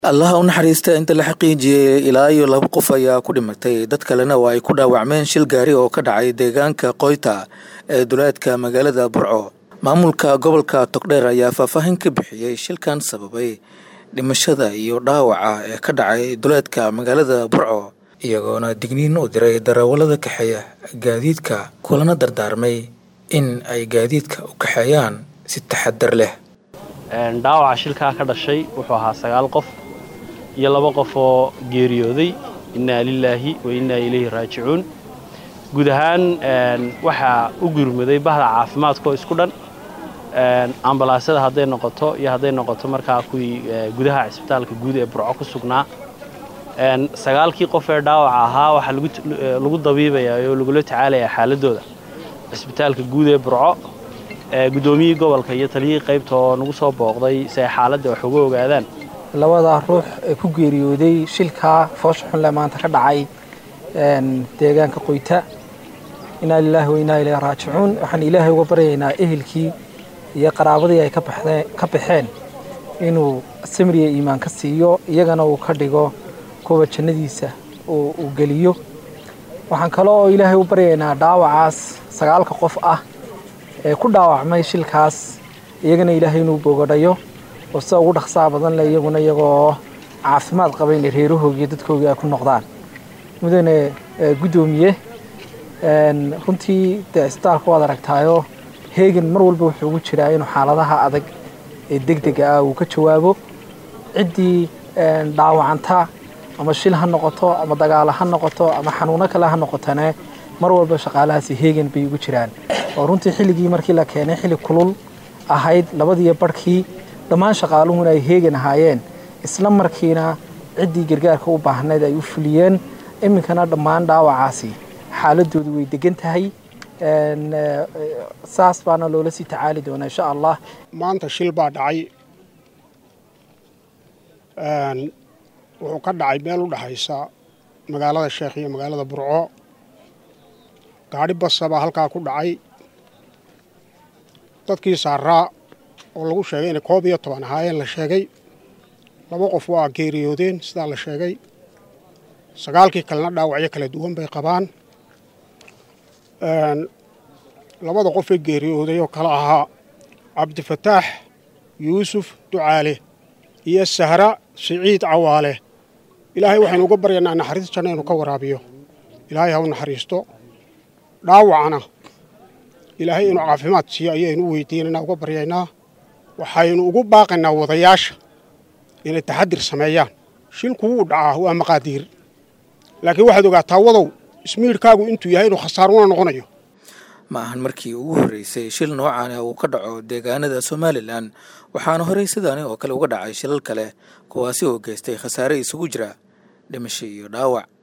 allaha u naxariista inta la xaqiijiyey ilaa iyo laba qof ayaa ku dhimatay dad kalena oo ay ku dhaawacmeen shil gaari oo ka dhacay deegaanka qoyta ee duleedka magaalada burco maamulka gobolka togdheer ayaa faahfaahin ka bixiyey shilkan sababay dhimashada iyo dhaawaca ee ka dhacay duleedka magaalada burco iyagoona digniin u diray darawallada kaxeeya gaadiidka kulana dardaarmay in ay gaadiidka u kaxeeyaan si taxadar leh dhaawaca shilkaa ka dhashay wuxuu ahaa sagaal qof iyo laba qof oo geeriyooday innaa lilaahi wa innaa ilayhi raajicuun guud ahaan waxaa u gurmaday bahda caafimaadkaoo isku dhan ambalaasyada hadday noqoto iyo hadday noqoto markaa kuwii gudaha cisbitaalka guud ee burco ku sugnaa sagaalkii qof ee dhaawaca ahaa waxaa lagu dabiibayaa oo lagula tacaalayaa xaaladooda cisbitaalka guud ee burco guddoomiyihii gobolka iyo taliyihii qaybta oo nagu soo booqday si ay xaaladda wax uga ogaadaan labadaa ruux ee ku geeriyooday shilkaa foosha xunle maanta ka dhacay deegaanka qoyta inaa lilaahi wa innaa ilayhi raajicuun waxaan ilaahay uga baryaynaa ehelkii iyo qaraabadii ay ka baxeen inuu samriya iimaan ka siiyo iyagana uu ka dhigo kuwa jannadiisa uu geliyo waxaan kale oo ilaahay u baryaynaa dhaawacaas sagaalka qof ah ee ku dhaawacmay shilkaas iyagana ilaahay inuu bogadhayo oo sida ugu dhaqsaa badan leh iyaguna iyagoo caafimaad qaba inay reerahoogii dadkoogii ay ku noqdaan mudane guddoomiye runtii dee isbitaalka waad aragtaayo heegan mar walba wuxuu ugu jiraa inuu xaaladaha adag ee degdega ah uu ka jawaabo ciddii dhaawacanta ama shil ha noqoto ama dagaalo ha noqoto ama xanuuno kale ha noqotane mar walba shaqaalahaasi heegan bay ugu jiraan oo runtii xilligii markii la keenay xilli kulul ahayd labadiiyo barhkii dhammaan shaqaaluhuna ay heegan ahaayeen isla markiina ciddii gargaarka u baahnayd ay u fuliyeen iminkana dhammaan dhaawacaasi xaaladoodu way degan tahay saas baana loola sii tacaali doonaa insha allah maanta shil baa dhacay wuxuu ka dhacay meel u dhexaysa magaalada sheekh iyo magaalada burco gaadhi basa baa halkaa ku dhacay dadkii saaraa oo lagu sheegay inay koob iyo toban ahaayeen la sheegay laba qof waa geeriyoodeen sidaa la sheegay sagaalkii kalena dhaawacyo kala duwan bay qabaan labada qof ee geeriyooday oo kale ahaa cabdifataax yuusuf ducaale iyo sahra siciid cawaale ilaahay waxaynu uga baryaynaa naxariis janna inuu ka waraabiyo ilaahay ha u naxariisto dhaawacana ilaahay inuu caafimaad siiyo ayaynu u weydiinaynaa uga baryaynaa waxaynu ugu baaqaynaa wadayaasha inay taxadir sameeyaan shilku wuu dhacaa waa maqaadiir laakiin waxaad ogaataa wadow ismiidhkaagu intuu yahay inuu khasaaruna noqonayo ma ahan markii ugu horreysay shil noocan uu ka dhaco deegaanada somalilan waxaana horey sidaani oo kale uga dhacay shilal kale kuwaasi oo geystay khasaare isugu jira dhimasho iyo dhaawac